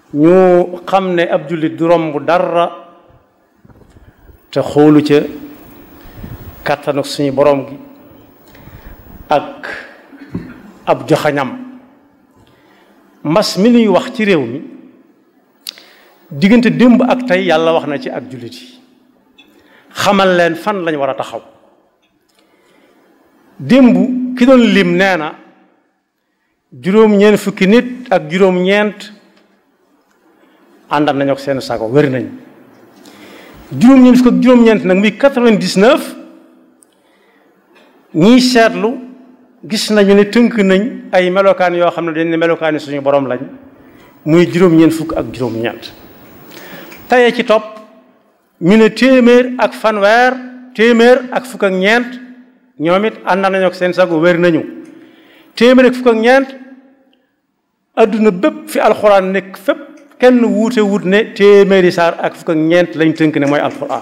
ñu xam ne ab jullit du romb dara te xoolu ca kàttanu suñu borom gi ak ab joxañam mbas mi nuy wax ci réew mi diggante démb ak tey yàlla wax na ci ak jullit yi xamal leen fan lañ war a taxaw démb ki doon lim nee na juróom-ñeent fukki nit ak juróom-ñeent àndal nañu ak seen sago wér nañ juróom-ñeent fukk ak juróom-ñeent nag muy quatre-vingt-dix-neuf ñiy seetlu gis nañu ne tënk nañ ay melokaan yoo xam ne dañ ne melokaani suñu borom lañ muy juróom-ñeent fukk ak juróom-ñeent tayee ci topp ñu ne téeméer ak fanweer téeméer ak fukk ak ñeent ñoom it ànd nañu ak seen sago wér nañu téeméer ak fukk ak ñeent adduna bépp fi alxuraan nekk fépp kenn wuute wut ne téeméeri saar ak fukk ak ñeent lañ tënk ne mooy alxuraan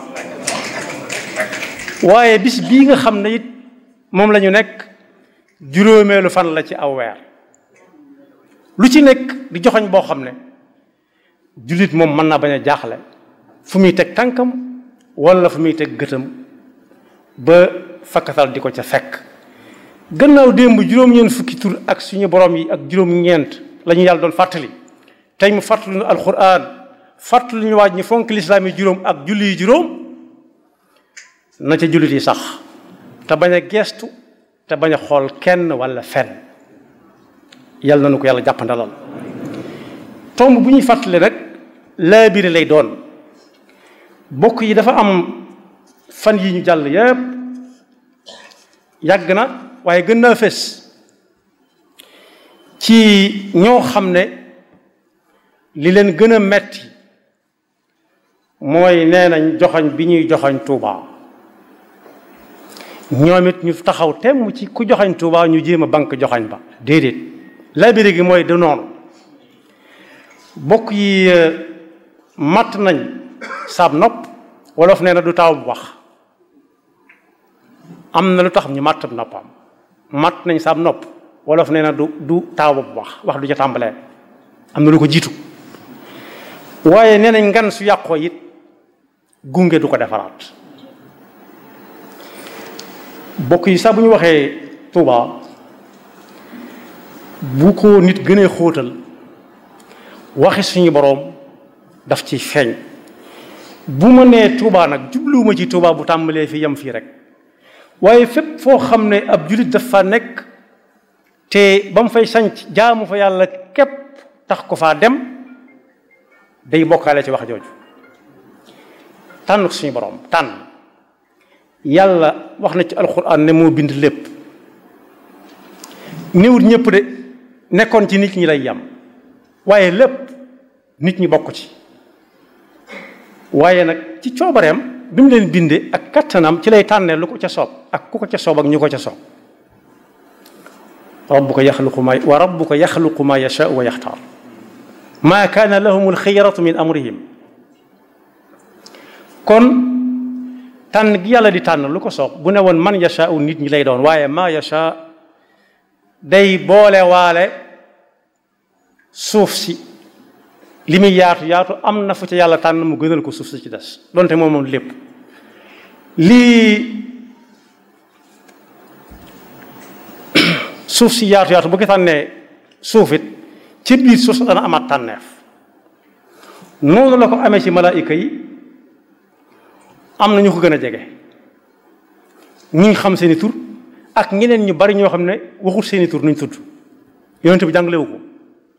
waaye bis bii nga xam ne it moom la ñu nekk juróomeelu fan la ci aw weer lu ci nekk di joxoñ boo xam ne jullit moom mën naa bañ a jaaxle fu muy teg tànkam wala fu muy teg gëtam ba fakkatal di ko ca fekk gannaaw démb juróom-ñeent fukki tur ak suñu borom yi ak juróom-ñeent la ñu yàlla doon fàttali tey mu fàttali ñu alquran fàttali ñu waaj ñi fonk lislaam yi juróom ak julli yi juróom na ca jullit yi sax te bañ a geestu te bañ a xool kenn wala fenn yàlla na nu ko yàlla jàppandalal tomb bu ñuy fàttali rek laabire lay doon bokk yi dafa am fan yi ñu jàll yépp yàgg na waaye gën naa fés ci ñoo xam ne li leen gën a metti mooy nee nañ joxoñ bi ñuy joxoñ Tuuba ñoom it ñu taxaw temm ci ku joxoñ Tuuba ñu jéem a banque joxoñ ba déedéet labiré gi mooy de noonu bokk yi matt nañ saab nopp wolof nee na du taaw bu wax am na lu tax ñu matt noppam matt nañ saab nopp wolof nee na du du taaw bu wax wax du ca tàmbalee am na lu ko jiitu waaye nee nañ ngan su yàqoo it gunge du ko defaraat bokk yi sax bu ñu waxee Tuuba bu ko nit gënee xóotal waxi suñu boroom daf ci feeñ bu ma nee Tuuba nag jubluwuma ci Tuuba bu tàmbalee fi yem fii rek waaye fépp foo xam ne ab jullit dafa nekk te ba mu fay sanc jaamu fa yàlla képp tax ko faa dem day bokkaale ci wax jooju tànn suñu borom tànn yàlla wax na ci alxuraan ne moo bind lépp néewut ñëpp de nekkoon ci nit ñi lay yam waaye lépp nit ñi bokk ci waaye nag ci coobareem bi mu leen bindee ak kattanam ci lay tànnee lu ko ca soob ak ku ko ca soob ak ñu ko ca soob rabbuka yaxluqu ma wa rabbuka yaxluqu ma yashaa wa yaxtaar maa kaana lahum alxiyaratu min amrihim kon tànn gi yàlla di tànn lu ko soob bu ne woon man yashaa nit ñi lay doon waaye maa yashaa day boole waale suuf si li muy yaatu yaatu am na fu ca yàlla tànn mu gënal ko suuf si ci des donte moom moom lépp lii suuf si yaatu yaatu bu ko tànnee suuf it ci biir suuf dana amaat tànneef noonu la ko amee ci malaayika yi am na ñu ko gën a jege ñi xam seeni tur ak ñeneen ñu bari ñoo xam ne waxut seeni tur nuñ tudd yonent bi jàngalewu ko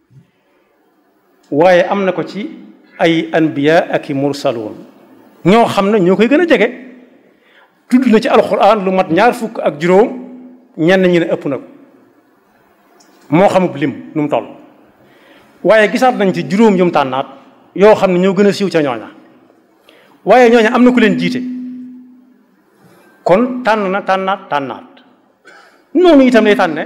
waaye am na ko ci ay anbiya ak i mursaloon ñoo xam ne ñoo koy gën a jege tudd na ci alxuraan lu mat ñaar fukk ak juróom ñenn ñi ne ëpp na ko moo xamub lim nu mu toll waaye gisaat nañ ci juróom yum tànnaat yoo xam ne ñoo gën a siiw ca ñooña waaye ñooña am na ku leen jiite kon tànn na tànnaat tànnaat noonu itam lay tànne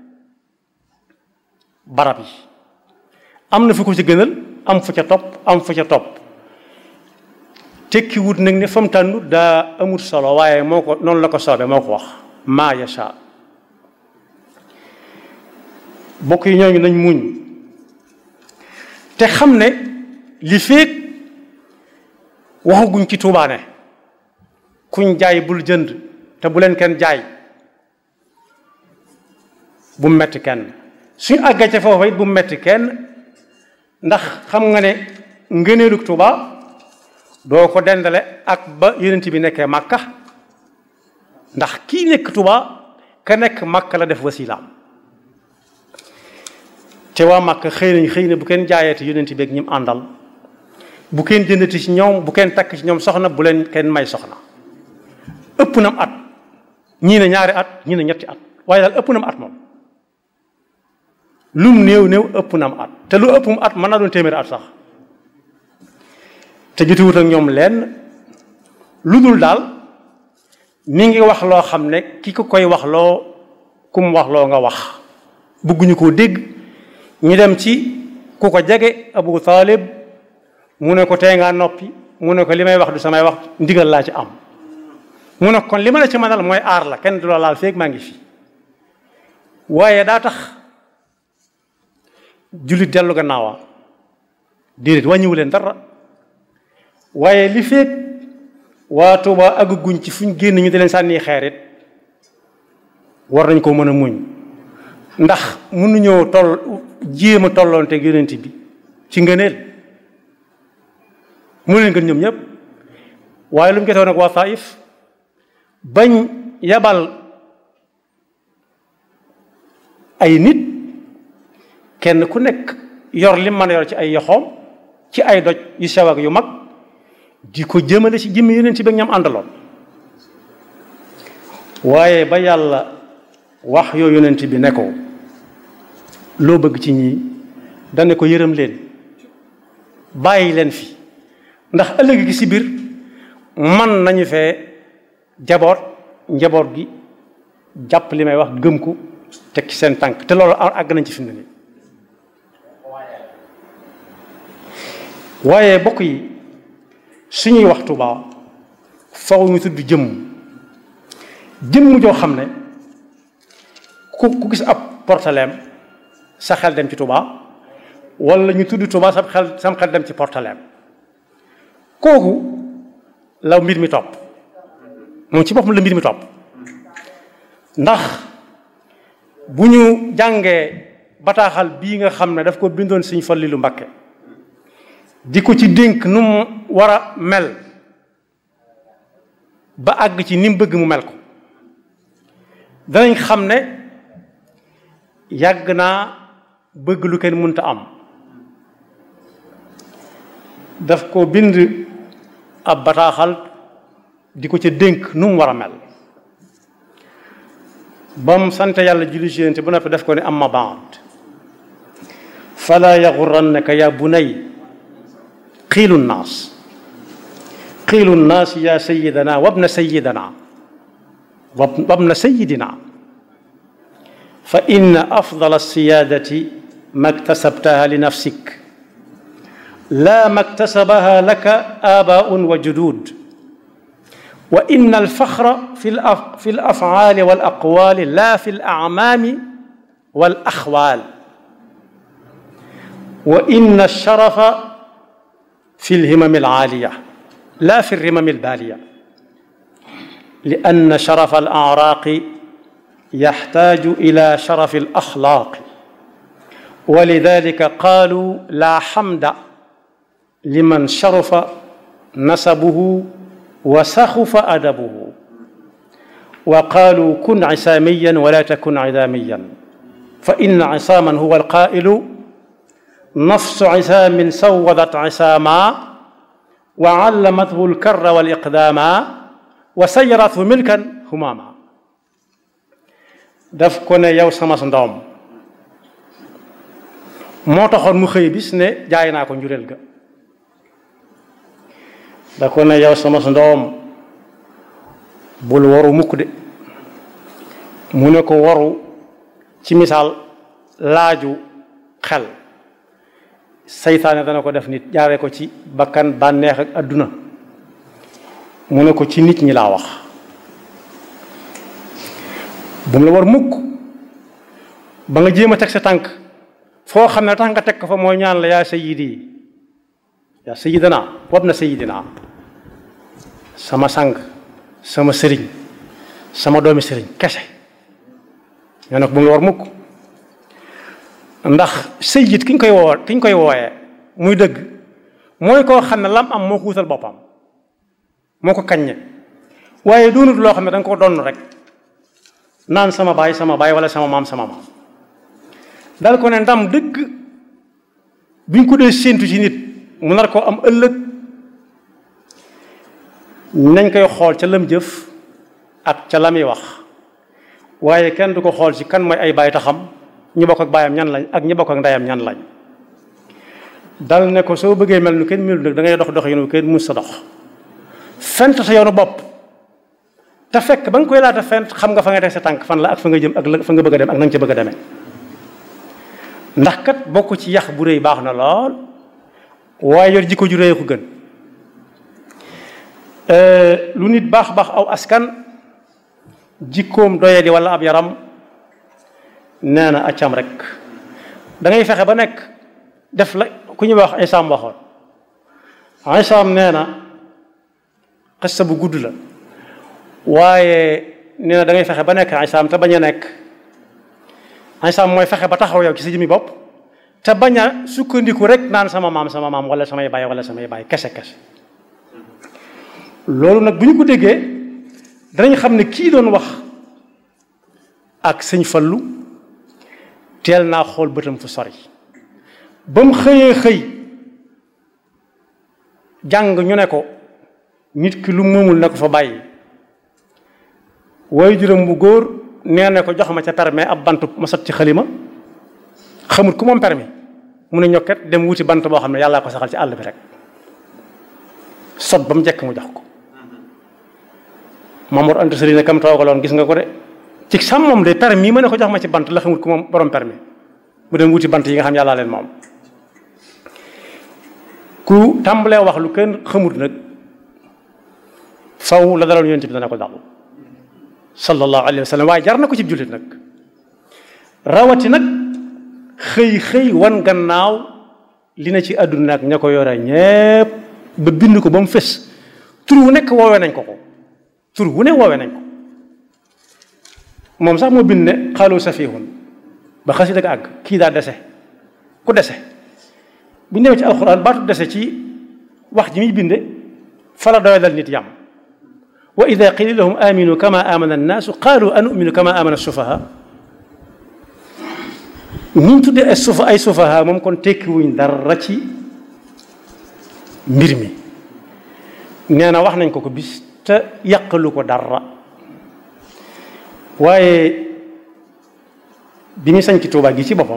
barab yi am na fu ko ci gënal am fu ca topp am fu ca topp tekki wut nag ne fa mu tànnu daa amut solo waaye moo ko noonu la ko soobee moo ko wax maa yasha bokk yi ñooñu nañ muñ te xam ne li féeg waxaguñ ci Tuubaa ne kuñ jaay bul jënd te bu leen kenn jaay bu mu metti kenn suñ àggee ca foofa it bu mu metti kenn ndax xam nga ne ngëneelug Tuubaa doo ko dendale ak ba yonent bi nekkee Màkka ndax kii nekk Tuubaa ka nekk Màkka la def wasilaam te waa Màkka xëy nañ xëy na bu kenn jaayeeti yonent bi ak ñim àndal bu kenn jëndati ci ñoom bu kenn takk ci ñoom soxna bu leen kenn may soxna ëpp nam at ñii ne ñaari at ñii ne ñetti at waaye daal ëpp nam at moom lum néew néew ëpp nam at te lu ëppum at mën naa doon téeméeri at sax te jotiwut ak ñoom lenn lu dul daal mi ngi wax loo xam ne ki ko koy wax loo kum wax loo nga wax bëgguñu koo dégg ñu dem ci ku ko jege Abu Talib mu ne ko tey ngaa noppi mu ne ko li may wax du samay wax ndigal laa ci am mu ne kon li ma la ci mënal mooy aar la kenn du la laal feeg maa ngi fi waaye daa tax jullit dellu gannaawa déedéet wàññiwu leen dara waaye li feeg waa Tuuba àgguñ ci fuñ génn ñu di leen sànni xeerit war nañ koo mën a muñ ndax mënuñoo toll jéem a tolloonte yonent bi ci ngëneel mu leen gën ñoom ñëpp waaye lu mu jotoon ak waa Taif bañ yabal ay nit kenn ku nekk yor li mën a yor ci ay yoxoom ci ay doj yu sew ak yu mag di ko jëmale ci jëmmi yonent bi ak ñam àndaloon waaye ba yàlla wax yoo yonent bi ne ko loo bëgg ci ñii dane ko yërëm leen bàyyi leen fi ndax ëllëg gi si biir man nañu fee jaboot njaboot gi jàpp li may wax gëm ko teg ci seen tànk te loolu àgg nañ ci fi mu ne nii waaye bokk yi suñuy wax Tuubaa faw ñu tudd jëmm jëmm joo xam ne ku ku gis ab portaleem sa xel dem ci Tuubaa wala ñu tudd Tuubaa sa xel sam xel dem ci portaleem kooku la mbir mi topp moom ci boppam la mbir mi topp ndax bu ñu jàngee bataaxal bii nga xam ne daf ko bindoon Sëñ Fallilu Mbakke di ko ci dénk nu mu war a mel ba àgg ci ni mu bëgg mu mel ko danañ xam ne yàgg naa bëgg lu kenn mënta am daf ko bind ab bataaxal di ko ca dénk nu mu war a mel ba mu sant yàlla julli ci Yonent bu noppi def ko ne amma baad fala yaxurannaka ya bunay qiilu nnaas qiilu nnaas ya sayidana wabna sayidana wabna sayidina fa inna afdala alsiyaadati ma ktasabtaha li nafsik la ma ktasabaha laka aabaun wa judud wa inna alfaxra fi fi alafcaali walaqwaali la fi alacmaami walaxwaal wa inna alsharafa في الهمم العالية لا في الرمم البالية لأن شرف الأعراق يحتاج إلى شرف الأخلاق ولذلك قالوا لا حمد لمن شرف نسبه وسخف أدبه وقالوا كن عساميا ولا تكن عذاميا فإن عصاما هو القائل نفس عسام سوضت عساما وعلمته الكر والإقداما وسيرته ملكا هماما daf ko ne yow sama ndoom moo taxoon mu xëy bis ne jaay naa ko njureel ga da ko ne yow sama ndoom bul waru mukk de mu ne ko waru ci misaal laaju xel saytaane dana ko def nit jaaree ko ci bakkan bànneex ak adduna mu ne ko ci nit ñi laa wax bu mu la war mukk ba nga jéem a teg sa tànk foo xam ne tax nga teg ko fa mooy ñaan la yaa sayyidi yaa sayidana wab na sayidina sama sang sama sëriñ sama doomi sëriñ kese ñoo ne ko bu mu la war mukk ndax sayid ki ñu koy woo ki ñu koy wooyee muy dëgg mooy koo xam ne lam am moo ko wutal boppam moo ko kaññe waaye doonut loo xam ne da nga ko donn rek naan sama baay sama baay wala sama maam sama maam dal ko ne ndam dëgg bi ñu ko dee séentu ci nit mu nar koo am ëllëg nañ koy xool ca lam jëf ak ca la muy wax waaye kenn du ko xool ci kan mooy ay baay taxam ñi bokk ak baayam ñan lañ ak ñi bokk ak ndeyam ñan lañ dal ne ko soo bëggee mel nu kenn melu nag da ngay dox dox yoonu kenn mus sa dox fent sa yoonu bopp te fekk ba nga koy laata fent xam nga fa nga teg sa tànk fan la ak fa nga jëm ak la fa nga bëgg a dem ak na nga ca bëgg a demee ndax kat bokk ci yax bu rëy baax na lool waaye yor jikko ju rëy ko gën lu nit baax baax aw askan jikkoom doye di wala ab yaram nee na accam rek da ngay fexe ba nekk def la ku ñuy wax Isaam waxoon Isaam nee na xista bu gudd la waaye nee na da ngay fexe ba nekk Isaam te bañ a nekk Isaam mooy fexe ba taxaw yow ci sa jëmmi bopp te bañ a sukkandiku rek naan sama maam sama maam wala samay baay wala samay baay kese kese loolu nag bu ñu ko déggee danañ xam ne kii doon wax ak sëñ Fallu teel naa xool bëtam fu sori ba mu xëyee xëy jàng ñu ne ko nit ki lu moomul ne ko fa bàyyi waaye juróom bu góor nee ne ko jox ma ca permis ab bant ma sot ci xalima xamut ku moom permis mu ne ñokket dem wuti bant boo xam ne yàllaa ko saxal ci àll bi rek sot ba mu jekk mu jox ko Mamour Anta Sali ne kam toogaloon gis nga ko de ci sam moom de permis ma ne ko jox ma ci bant la xamut ku moom borom permis mu dem wuti bant yi nga xam yàllaa leen moom ku tàmbalee wax lu kenn xamut nag faw la daloon yonent bi dana ko dal sallallahu alayhi wa sallam waaye jar na ko ci jullit nag rawati nag xëy xëy wan gannaaw li na ci àdduna ak ña ko yore ñépp ba bind ko ba mu fës tur wu nekk woowee nañ ko ko tur wu ne woowee nañ ko moom sax moo bind ne xaalu safihun ba xasi dëgg àgg kii daa dese ku dese bu ñu demee ci alxuraan baatu dese ci wax ji muy binde fala doy dal nit yam wa ida qila lahum aminu kama amana annaasu qaalu anuminu kama amana sufaha ñu tuddee ay sufa ay sufaha moom kon tekkiwuñ dara ci mbir mi nee na wax nañ ko ko bis te yàqalu ko dara waaye bi muy sañ ci Tuubaa gi ci boppam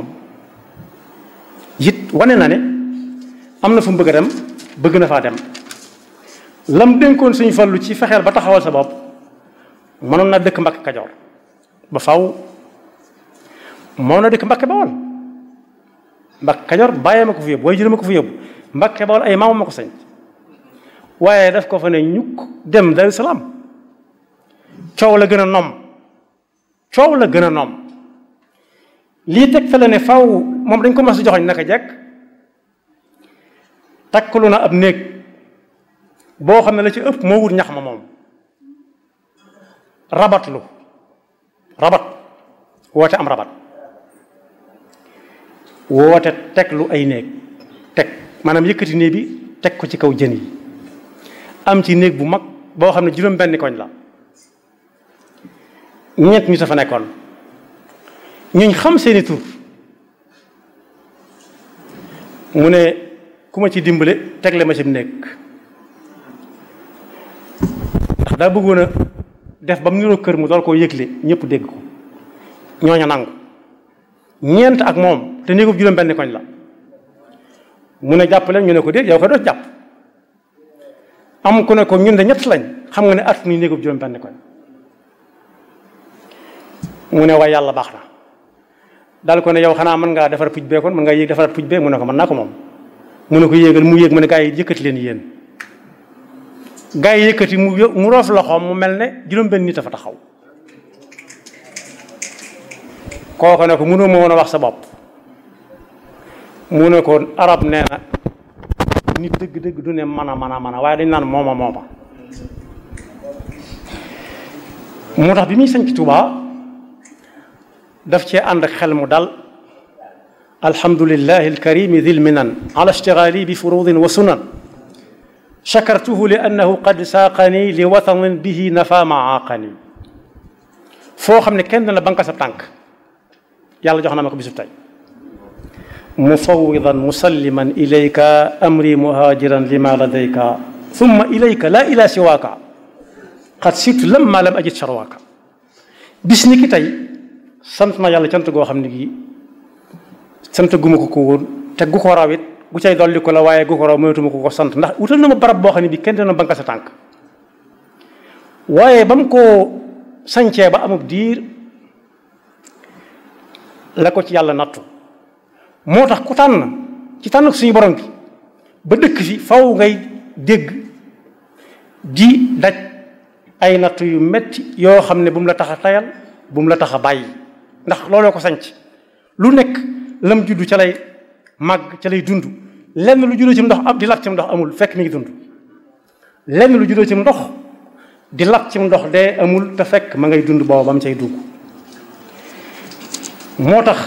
it wane na ne am na fu mu bëgg a dem bëgg na faa dem lam dénkoon suñu fallu ci fexeel ba taxawal sa bopp mënoon na dëkk Mbàkke Kajoor ba faw mënoon na dëkk Mbàkke Bawol Mbàkke Kajoor bàyyee ma ko fi yóbbu waaye jëlee ma ko fi yóbbu Mbàkke Bawol ay maamam ma ko sañ waaye daf ko fa ne ñukk dem Daaru Salaam coow la gën a nom coow la gën a nom lii teg fa la ne faw moom dañ ko mas a joxoñ naka jekk takkalu na ab néeg boo xam ne la ci ëpp moo wut ñax ma moom rabatlu rabat woote am rabat woote teg lu ay néeg teg maanaam yëkkati néeg bi teg ko ci kaw jën yi am ci néeg bu mag boo xam ne juróom benn koñ la ñett ñu sa fa nekkoon ñuñ xam seeni tur mu ne ku ma ci dimbale tegle ma ci nekk ndax daa bëggoon a def ba mu niroo kër mu dool koo yëgle ñëpp dégg ko ñooña nangu ñeent ak moom te néegub juróom benn koñ la mu ne jàpp leen ñu ne ko déet yow ko doo jàpp am ku ne ko ñun de ñett lañ xam nga ne at mi néegub juróom benn koñ mu ne waaye yàlla baax na daal ko ne yow xanaa mën ngaa defar puj bee kon mën ngaa yéeg defaraat puj bee mu ne ko mën naa ko moom mu ne ko yéegal mu yéeg mu ne gaa yi yëkkati leen yéen gaa yi yëkkati mu mu roof loxoom mu mel ne juróom-benn nit a fa taxaw kooku ne ko mënoo ma woon a wax sa bopp mu ne ko arab nee na nit dëgg-dëgg du ne mën a mën a mën a waaye dañ naan mooma mooma moo tax bi muy sañ ci Tuubaa daf cee ànd ak xel mu dal alhamdulillahi alkarimi dil minan ala ishtigali bi furudin wa sunan shakartuhu li annahu qad saaqani li watanin bihi nafa maaqani foo xam ne kenn la banka sa tànk yàlla jox na ma ko bisu tey mufawwidan musalliman ilayka amri muhajiran lima ladayka thumma ilayka la ila siwaaka qad sirtu lamma lam ajid sharwaaka bis ni ki tey sant na yàlla cant goo xam ne gii sant guma ko ko woon te gu ko raw it gu cay dolli ko la waaye gu ko raw mënatuma ko ko sant ndax wutal na ma barab boo xam ne bii kenn dina banka sa tànk waaye ba mu ko sañcee ba amub diir la ko ci yàlla nattu moo tax ku tànn ci tànn suñu borom bi ba dëkk fi faw ngay dégg di daj ay nattu yu metti yoo xam ne bu mu la tax a tayal bu mu la tax a bàyyi ndax looloo ko sanc lu nekk lam juddu ca lay màgg ca lay dund lenn lu juddoo ci ndox am di lab ci ndox amul fekk mi ngi dund lenn lu juddoo ci ndox di lab ci ndox dee amul te fekk ma ngay dund booba ba mu cay dugg moo tax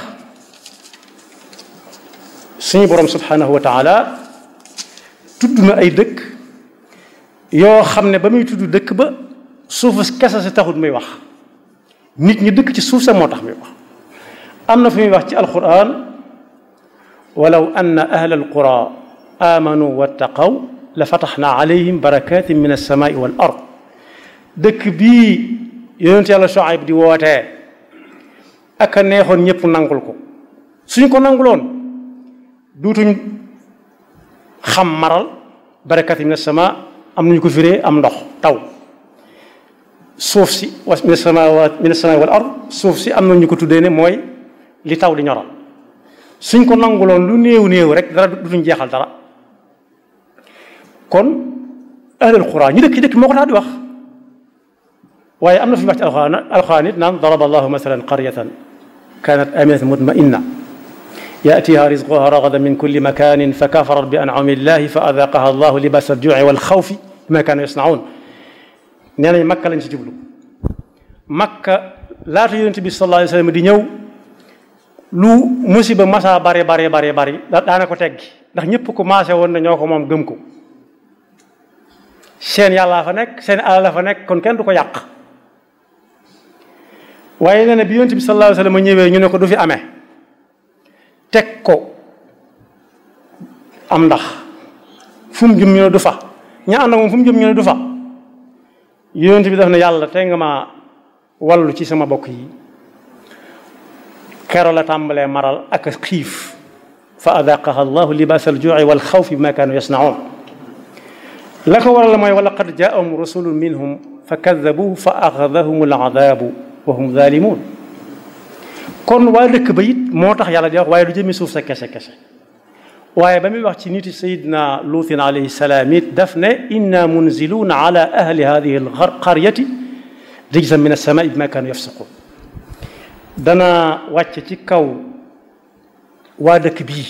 suñu borom subhanahu wa taala tudd na ay dëkk yoo xam ne ba muy tudd dëkk ba suufu kese si taxut muy wax nit ñi dëkk ci suuf sa moo tax muy wax am na fu muy wax ci alquran walaw anna ahla alqura amanu wattaqaw la fataxna alayhim barakatin min alsamai wal ard dëkk bii yonent yàlla Shuayb di wootee ak a neexoon ñëpp nangul ko suñ ko nanguloon duutuñ xam maral barakatin min alsama am nañu ko firee am ndox taw suuf si wa min alsamawat min alsamai wal ard suuf si am nañu ko tuddee ne mooy li taw di ñoral suñ ko nanguloon lu néew néew rek dara dutuñ jeexal dara kon ahlul qura ñu dëkk ci dëkk moo ko tax di wax waaye am na fi wax ci alxuraan alxuraan it naan daraba allahu masalan qaryatan kanat aminatan mutma'inna يأتيها رزقها رغدا من كل مكان فكفرت بأنعم الله فأذاقها الله لباس الجوع والخوف بما كانوا يصنعون nee nañ makka lañ ci jublu makka laata yonent bi sallallahu alayhi wa sallam di ñëw lu musiba masa bare bare bare bari daana ko teggi ndax ñëpp ko maase woon na ñoo ko moom gëm ko seen yàllaa fa nekk seen alal la fa nekk kon kenn du ko yàq waaye nee na bi yonent bi sallallahu alayhi wa sallam ñëwee ñu ne ko du fi amee teg ko am ndax fu mu jëm ñu ne du fa ña ànd ak moom fu mu jëm ñu ne du fa yonent bi daf ne yàlla te nga ma wallu ci sama bokk yi kero la tàmbalee maral ak xiif fa adaqaha allahu libaas aljuuci wal xawfi bima kaanu yasnaun la ko waral mooy wa laqad jaahum rusulun minhum fa kadabuhu fa axadahum aladabu wa hum zalimun kon waa dëkk ba it moo tax yàlla di wax waaye du jëmi suuf sa kese kese waaye ba muy wax ci niti sayidna luutin alayhi salaam it daf ne inna munziluuna ala ahli hadihi alqaryati rijzan min alsamai bima kaanu yafsiqun dana wàcc ci kaw waa dëkk bii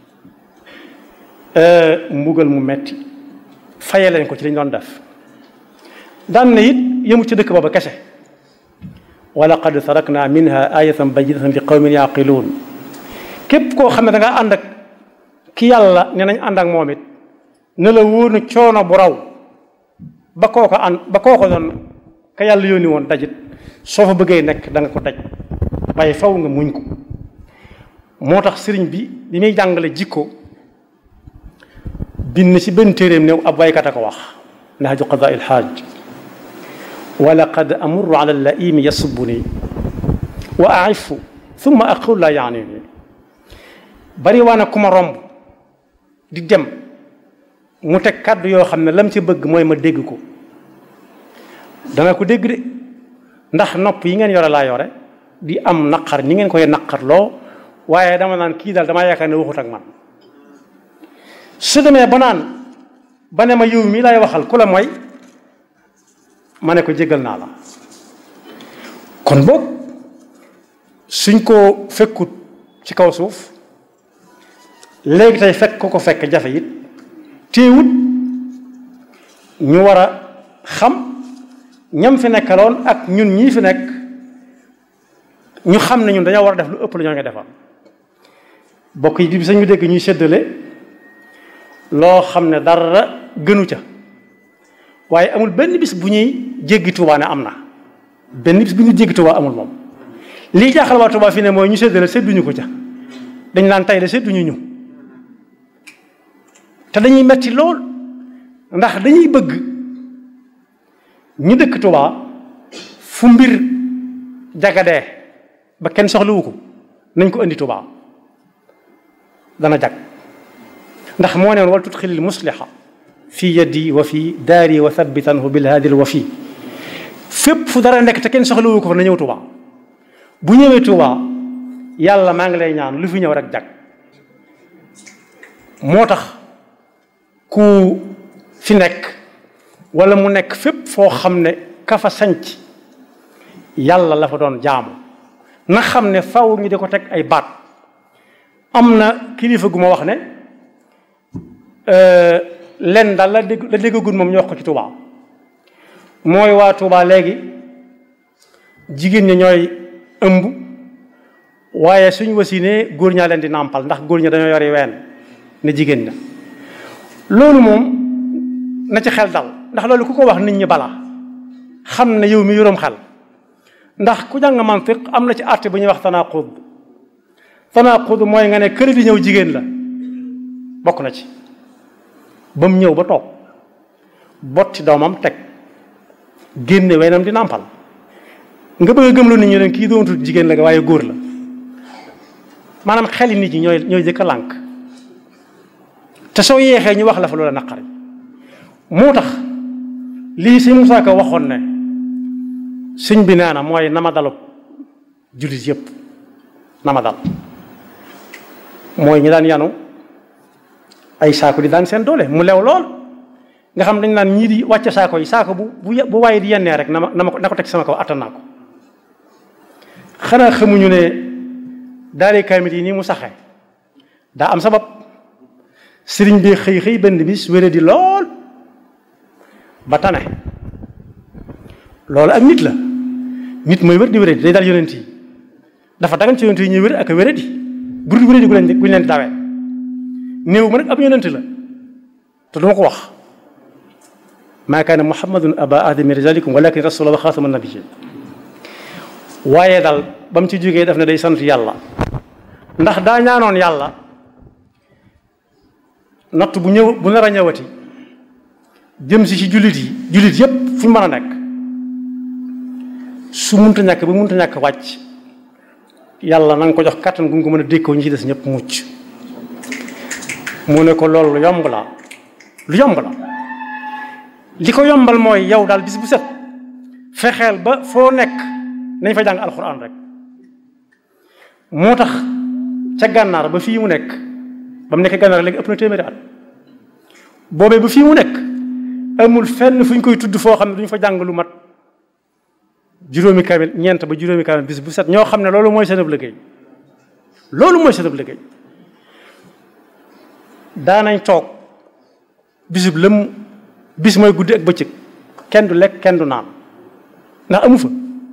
mbugal mu metti faye leen ko ci lañ doon def daan na it yëmu ci dëkk booba kese wa laqad tarakna minha ayatan bayyinatan li qawmin yaqiluun képp koo xam ne da nga ànd ak ki yàlla ne nañ ànd ak moom it ne la wóor na coono bu raw ba koo ko ànd ba koo ko doon ka yàlla yónni woon dajit soo fa bëggee nekk da nga ko daj waaye faw nga muñ ko moo tax sëriñ bi bi muy jàngale jikko bind ci benn téeréem néew ab waykat a ko wax nahju qadaa il xaaj wa laqad amurru ala laimi yasubuni wa aifu thumma aqul la yaani ni bari waa na ku ma romb di dem mu teg kàddu yoo xam ne lam ci bëgg mooy ma dégg ko dana ko dégg de ndax nopp yi ngeen yore laa yore di am naqar ñi ngeen koy naqarloo waaye dama naan kii daal damaa yaakaar ne waxut ak man su demee ba naan ba ne ma yow mii lay waxal ku la mooy ma ne ko jégal naa la kon boog suñ ko fekkut ci kaw suuf léegi tey fekk ko ko fekk jafe it téewut ñu war a xam ñam fi nekkaloon ak ñun ñii fi nekk ñu xam ne ñun dañoo war a def lu ëpp lu ñoo ngi defal bokk yi bi sañu dégg ñuy séddale loo xam ne dara gënu ca waaye amul benn bis bu ñuy jéggi Tuubaa ne am na benn bis bu ñuy jéggi Tuubaa amul moom lii jaaxal waa Tuubaa fi ne mooy ñu séddale sédduñu ko ca dañ naan tey la sédduñu ñu te dañuy metti lool ndax dañuy bëgg ñu dëkk Tuubaa fu mbir jagadee ba kenn soxlawu ko nañ ko indi Tuubaa dana jag ndax moo neen wal tudxilil musliha fi yaddi wa fi daari wa thabbitanhu bil haadil wa fi fépp fu dara nekk te kenn soxlawu ko fa na ñëw Tuubaa bu ñëwee Tuubaa yàlla maa ngi lay ñaan lu fi ñëw rek jag moo tax ku fi nekk wala mu nekk fépp foo xam ne ka fa sanc yàlla la fa doon jaamu na xam ne faw ñu di ko teg ay baat am na kilifa gu ma wax ne len daal la dégg la déggagul moom ñu wax ko ci Touba mooy waa Touba léegi jigéen ñi ñooy ëmb waaye suñ wasinee góor ñaa leen di nàmpal ndax góor ña dañoo yori ween ne jigéen ña loolu moom na ci xel dal ndax loolu ku ko wax nit ñi bala xam ne yow mi yoroom xel ndax ku jàng mantiq am na ci àtte bu ñuy wax tanaqud tanaqud mooy nga ne kër di ñëw jigéen la bokk na ci ba mu ñëw ba toog botti doomam teg génne wenam di nàmpal nga bëgg a gëmloo nit ñi ne kii doontul jigéen la waaye góor la maanaam xeli nit ñi ñooy ñooy jëkk a lànk te soo yeexee ñu wax la fa loola naqari moo tax lii sëñ Musaa Ka waxoon ne sëñ bi nee na mooy nama dalub jullit yëpp nama dal mooy ñi daan yanu ay saako di daan seen doole mu lew lool nga xam dañ naan ñii di wàcce saako yi saako bu bu bu waaye di yennee rek na ma na ma ko na ko teg sama kaw attan naa ko xanaa xamuñu ne daale kaamil yi nii mu saxe daa am sabab sëriñ bi xëy xëy benn bis wére di lool ba tane loolu ak nit la nit mooy wér di wéré di day dal yonent yi dafa dagan ci yonent yi ñuy wér ak wéré di bu dul wéré di gu leen gu leen di dawee néew ma nag ab yonent la te duma ko wax maa kaana muhammadun aba ahadi min rijalikum walakin rasula wa xaatama nabiyyin waaye dal ba mu ci jógee daf ne day sant yàlla ndax daa ñaanoon yàlla natt bu ñëw bu nar a ñëwati jëm si ci jullit yi jullit yépp fu ñu mën a nekk su munta ñàkk ba munta ñàkk wàcc yàlla na nga ko jox kàttan gu nga ko mën a dékkoo ñi ci des ñëpp mucc mu ne ko loolu lu yomb la lu yomb la li ko yombal mooy yow daal bis bu set fexeel ba foo nekk nañ fa jàng alxuraan rek moo tax ca gànnaar ba fii mu nekk ba mu nekk gànnaar léegi ëpp na téeméeri at boobee ba fii mu nekk amul fenn fu ñu koy tudd foo xam ne duñu fa jàng lu mat juróomi kamil ñeent ba juróomi kamil bis bu set ñoo xam ne loolu mooy seen ab liggéey loolu mooy seen ab liggéey daanañ toog bisub lëm bis mooy guddi ak bëccëg kenn du lekk kenn du naan ndax amu fa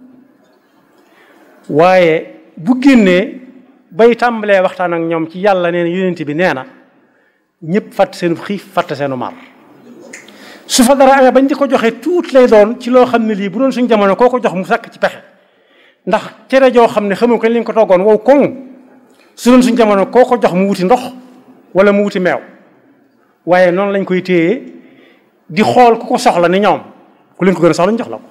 waaye bu génnee bay tàmbalee waxtaan ak ñoom ci yàlla nee na yonent bi nee na ñëpp fàtt seenu xiif fàtt seenu mar su fa dara amee bañ di ko joxe tuut lay doon ci loo xam ne lii bu doon suñ jamono koo ko jox mu sàkk ci pexe ndax cere joo xam ne xamu ko lañ ko toggoon wow koŋ su doon suñ jamono koo ko jox mu wuti ndox wala mu wuti meew waaye noonu lañ koy téye di xool ku ko soxla ni ñoom ku leen ko gën a soxla ñu jox la ko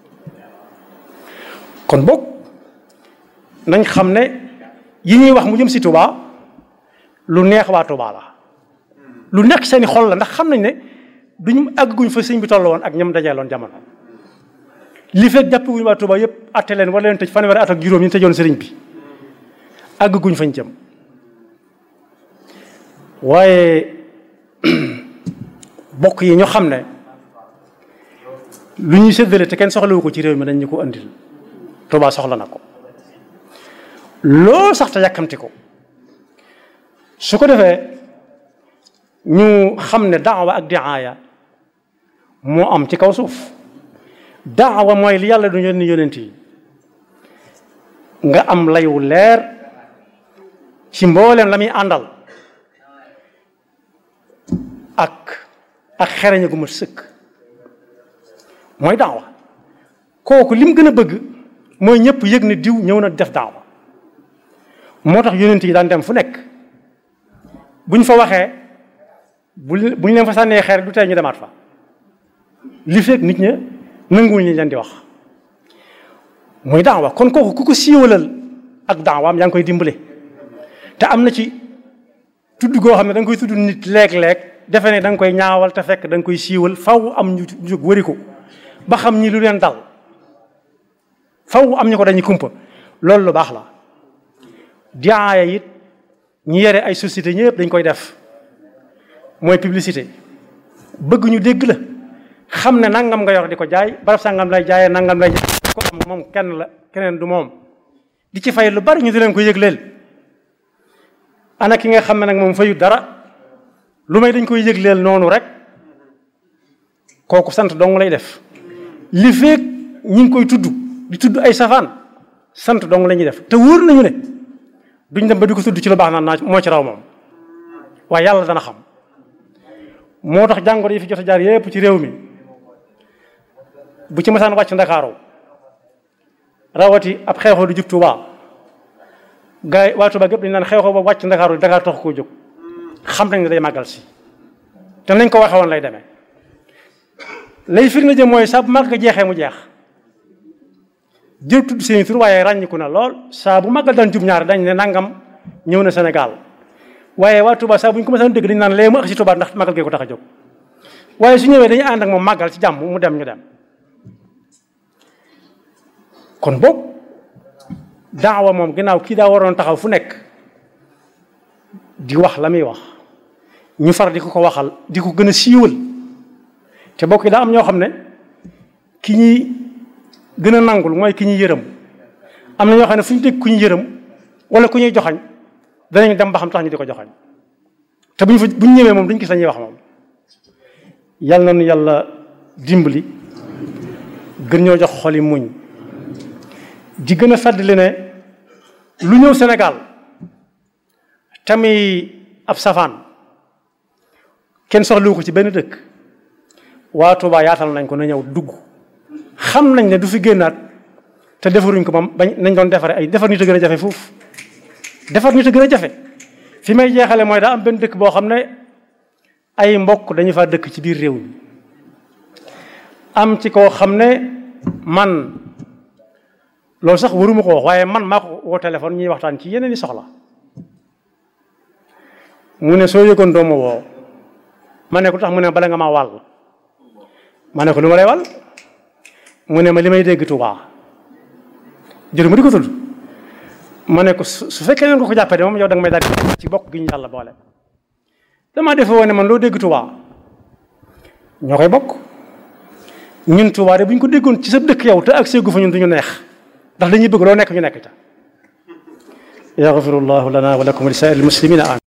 kon boog nañ xam ne yi ñuy wax mu jëm si Touba lu neex waa Touba la lu nekk seeni xol la ndax xam nañ ne duñ àgguñ fa sëñ bi toll woon ak ñoom dajeeloon jamono li fekk jàppaguñ waa Touba yëpp atte leen wala leen tëj fanweeri at ak juróom ñu tëjoon sëriñ bi àgguñ fañ jëm waaye bokk yi ñu xam ne lu ñuy séddale te kenn soxlawu ko ci réew mi dañ ñu ko andil Touba soxla na ko loolu sax te yàkkamti ko su ko defee ñu xam ne daawa ak diaaya moo am ci kaw suuf daawa mooy li yàlla du yónni yónent yi nga am layu leer ci mbooleem la muy àndal ak ak xereñe gu ma sëkk mooy daawa kooku lim gën a bëgg mooy ñëpp yëg ne diw ñëw na def daawa moo tax yónent yi daan dem fu nekk bu ñu fa waxee bu bu ñu leen fa sànnee xeer du tey ñu demaat fa li fekk nit ña nanguwuñ ñu leen di wax muy daawa kon kooku ku ko siiwalal ak daawaam yaa ngi koy dimbale te am na ci tudd goo xam ne da nga koy tudd nit léeg-léeg defe ne da nga koy ñaawal te fekk da nga koy siiwal faw am ñu jóg wëri ko ba xam ñi lu leen dal faw am ñu ko dañuy kumpa loolu lu baax la diaaya it ñi yore ay société ñëpp dañ koy def mooy publicité bëgg ñu dégg la xam ne nangam nga yor di ko jaay barab sangam lay jaayee nangam lay jaay ko am moom kenn la keneen du moom di ci fay lu bari ñu di leen ko yëgleel ana ki nga xam ne nag moom fayu dara lu may dañ koy yëgleel noonu rek kooku sant dong lay def li feek ñi ngi koy tudd di tudd ay safaan sant dong la ñuy def te wóor nañu ne duñ dem ba di ko tudd ci lu baax naan naa moo ci raw moom waaye yàlla dana xam moo tax jàngoro yi fi jot a jaar yépp ci réew mi bu ci masaan wàcc ndakaaru rawati ab xeexoo du jub Tuubaa gars yi waa Tuubaa gépp dañu naan xeexoo ba wàcc ndakaaru Dakar tax koo jóg xam nañ ne day màggal si te nañ ko waxe woon lay demee lay firnde jëm mooy saa bu màgg jeexee mu jeex jël tudd seen tur waaye ràññiku na lool saa bu màggal daan jub ñaar dañ ne nangam ñëw na Sénégal waaye waa Touba saa bu ñu ko mësaan dégg dañu naan lee mu ak si Touba ndax màggal gee ko tax a jóg waaye su ñëwee dañuy ànd ak moom màggal ci jàmm mu dem ñu dem kon boobu daawa moom ginnaaw kii daa waroon taxaw fu nekk di wax la muy wax ñu far di ko ko waxal di ko gën a siiwal te bokk yi daa am ñoo xam ne ki ñuy gën a nangul mooy ki ñuy yërëm am na ñoo xam ne fu ñu dégg ku ñu yërëm wala ku ñuy joxañ danañ dem ba xam tax ñu di ko joxañ te buñ fa bu ñu ñëwee moom duñ gis la ñuy wax moom yal na nu yàlla dimbali gën ñoo jox xoli muñ di gën a fàttali ne lu ñëw Sénégal tamit ab safaan kenn soxlu ko ci benn dëkk waa Touba yaatal nañ ko na ñëw dugg xam nañ ne du fi génnaat te defaruñ ko moom bañ nañ doon defare ay defar nit a gën a jafe foofu defar nit a gën a jafe fi may jeexale mooy daa am benn dëkk boo xam ne ay mbokk dañu faa dëkk ci biir réew mi am ci koo xam ne man loolu sax waruma ko wax waaye man maa ko woo téléphone ñuy waxtaan ci yeneen i soxla mu ne soo yëgoon doomu woo ma ne ko tax mu ne bala nga maa wàll ma ne ko lu ma lay wàll mu ne ma li may dégg Tuubaa jëru ma di ko tudd ma ne ko su fekkee noonu ko ko jàppee de moom yow da nga may daal ci bokk gi ñu yàlla boole damaa defe woon ne man loo dégg Tuubaa ñoo koy bokk ñun Tuubaa de bu ñu ko déggoon ci sa dëkk yow te ak seegu fa ñun duñu neex ndax dañuy bëgg loo nekk ñu nekk ca yaxfirullahu lana wa lakum wa li saa'iril muslimina amin